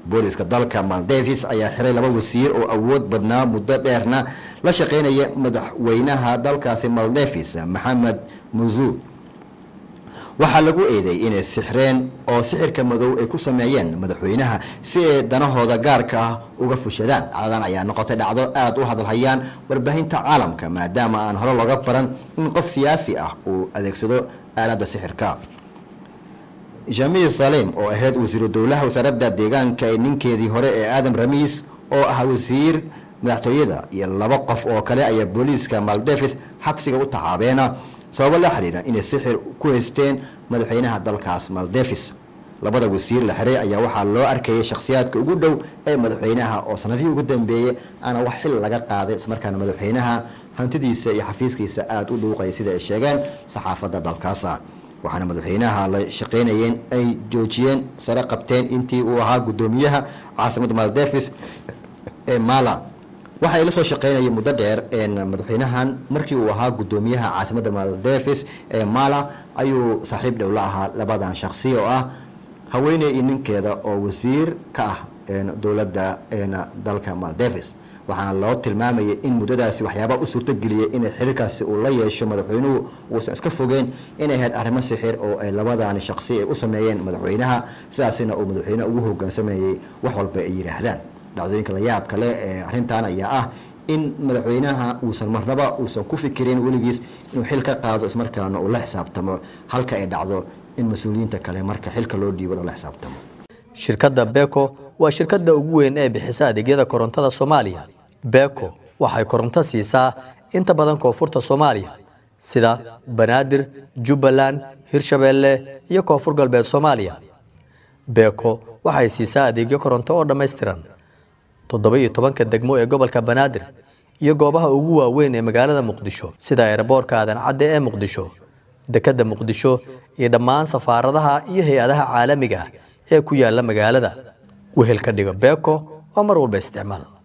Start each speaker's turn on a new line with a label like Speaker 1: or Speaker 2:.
Speaker 1: booliska dalka maldevis ayaa xiray laba wasiir oo awood badnaa muddo dheerna la shaqeynaya madaxweynaha dalkaasi maldevis maxamed muzu waxaa lagu eeday inay sixreen oo sixirka madow ay ku sameeyeen madaxweynaha si ay danahooda gaarka ah uga fushadaan dhacdadan ayaa noqotay dhacdo aada u hadalhayaan warbaahinta caalamka maadaama aan hore looga baran in qof siyaasi ah uu adeegsado aaladda sixirka jamiil salim oo ahayd wasiiru dowlaha wasaaradda deegaanka ee ninkeedii hore ee aadam ramiis oo ah wasiir madaxtooyada iyo laba qof oo kale ayaa booliiska maldevis xabsiga u taxaabeena sababo la xidhiidha inay sixir ku haysteen madaxweynaha dalkaas maldevis labada wasiir la xiray ayaa waxaa loo arkayay shakhsiyaadka ugu dhow ee madaxweynaha oo sanadihii ugu dambeeyey aana wax xil laga qaaday ismarkaana madaxweynaha hantidiisa iyo xafiiskiisa aada u dhuuqaya sida ay sheegeen saxaafadda dalkaasa waxaana madaxweynaha la shaqeynayeen ay joojiyeen sare qabteen intii uu ahaa guddoomiyaha caasimadda maldevis ee mala waxa ay la soo shaqeynayay muddo dheer madaxweynahan markii uu ahaa guddoomiyaha caasimadda maldevis ee mala ayuu saaxiib dhow la ahaa labadan shakhsi oo ah haweeney iyo ninkeeda oo wasiir ka ah dowladda dalka maldevis waxaana loo tilmaamayay in muddadaasi waxyaabaa u suurtogeliyay inay xiriirkaasi uu la yeesho madaxweynuhu uusan iska fogeyn inay ahayd arrimo sixir oo ay labadaani shaqsi ay u sameeyeen madaxweynaha sidaasina uu madaxweynaha ugu hogaansamayay wax walba ay yidhaahdaan dhacdooyinka la yaab kale ee arrintan ayaa ah in madaxweynaha uusan marnaba uusan ku fikirin weligiis inuu xil ka qaado ismarkaana uu la xisaabtamo halka ay dhacdo in mas-uuliyiinta kale marka xilka loo dhiibo lala xisaabtamo
Speaker 2: shirkadda beko waa shirkadda ugu weyn ee bixisa adeegyada korontada soomaaliya beko waxay koronto siisaa inta badan koonfurta soomaaliya sida banaadir jubbaland hirshabeelle iyo koonfur galbeed soomaaliya beko waxay siisaa adeegyo koronto oo dhammaystiran toddoba iyo tobanka degmo ee gobolka banaadir iyo goobaha ugu waaweyn ee magaalada muqdisho sida eeraboorka aadan cadde ee muqdisho dekedda muqdisho iyo dhammaan safaaradaha iyo hay-adaha caalamiga ah ee ku yaala magaalada wehel ka dhigo beko waa mar walba isticmaal